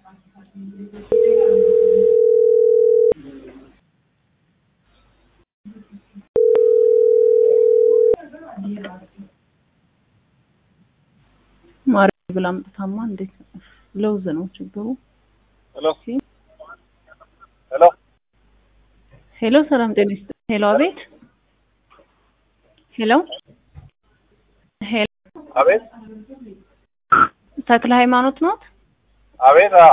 ማርያም ብላ አምጥታማ እንዴት ለውዝ ነው ችግሩ። ሄሎ ሄሎ ሄሎ ሰላም ጤና ይስጥ። ሄሎ አቤት። ሄሎ ሄሎ አቤት ተክለ ሃይማኖት ኖት? አቤት አ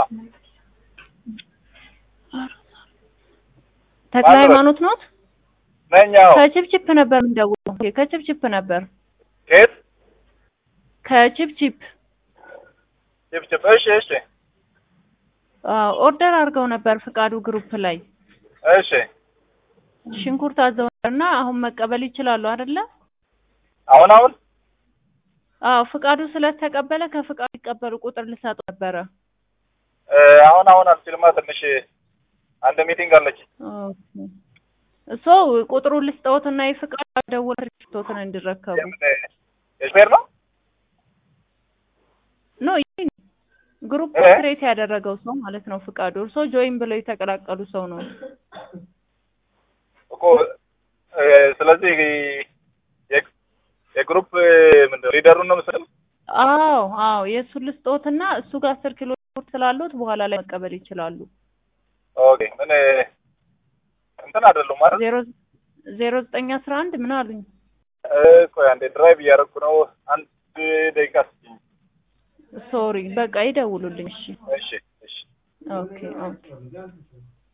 ተክለ ማን ነው? ሃይማኖት ኖት? ነኝ አዎ ከችፕችፕ ነበር የምንደውለው። ኦኬ፣ ከችፕችፕ ነበር ከየት ከችፕችፕ ጭብጭብ እሺ እሺ አዎ፣ ኦርደር አድርገው ነበር ፍቃዱ ግሩፕ ላይ እሺ ሽንኩርት አዘው እና አሁን መቀበል ይችላሉ አይደለ? አሁን አሁን አዎ፣ ፍቃዱ ስለተቀበለ ከፍቃዱ ይቀበሉ ቁጥር ልሰጠው ነበረ። እ፣ አሁን አሁን አልችልማ ትንሽ አንድ ሚቲንግ አለች ኦኬ እሶ ቁጥሩን ልስጠውትና የፍቃዱ ደውል ሪፖርቶትን እንዲረከቡ የምን የሹፌር ነው ኖ ይሄ ግሩፕ እ? ክሬት ያደረገው ሰው ማለት ነው ፍቃዱ። እርሶ ጆይን ብለው የተቀላቀሉ ሰው ነው። እኮ እ፣ ስለዚህ የ- የግሩፕ ምንድን ሊደሩን ነው ምስል አዎ አዎ የእሱን ልስጦትና እሱ ጋር አስር ኪሎ ሽንኩርት ስላሉት በኋላ ላይ መቀበል ይችላሉ። ኦኬ ምን እንትን አይደሉም ማለት ዜሮ ዜሮ ዘጠኝ አስራ አንድ ምን አሉኝ? ቆይ አንዴ ድራይቭ እያደረኩ ነው አንድ ደቂቃ ስጭኝ ሶሪ በቃ ይደውሉልኝ። እሺ እሺ እሺ ኦኬ ኦኬ